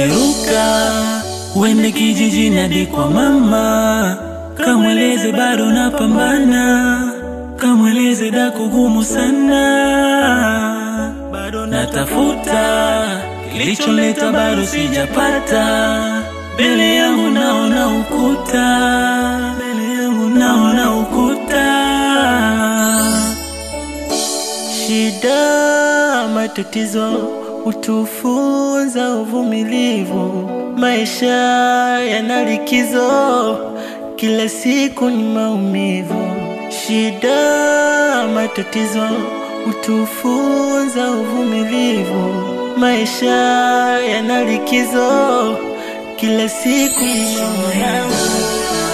Ndege ruka, uende kijijini hadi kwa mama, kamweleze bado napambana, kamweleze dako gumu sana, bado natafuta kilichonileta bado sijapata, mbele yangu naona ukuta, mbele yangu naona ukuta. Shida, matatizo hutufunza uvumilivu. Maisha yana likizo, kila siku ni maumivu. Shida, matatizo hutufunza uvumilivu. Maisha yana likizo, kila siku ni maumivu.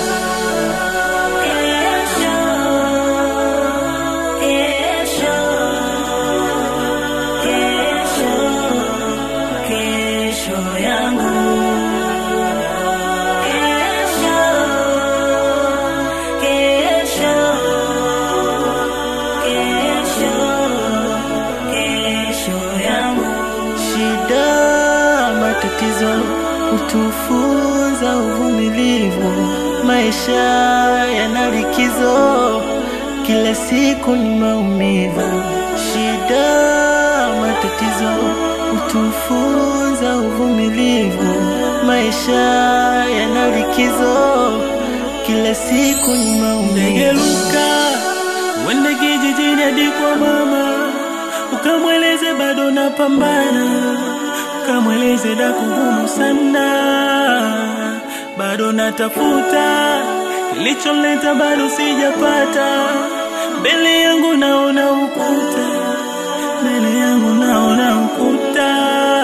Shida, matatizo hutufunza uvumilivu. Maisha yana likizo, kila siku ni maumivu. Shida, matatizo hutufunza uvumilivu. Maisha yana likizo, kila siku ni Ndege maumivu. ruka, uende kijijini hadi kwa mama, ukamweleze bado napambana, ukamweleze daku gumu sana, bado natafuta kilichonileta bado sijapata, mbele yangu naona ukuta, mbele yangu naona ukuta.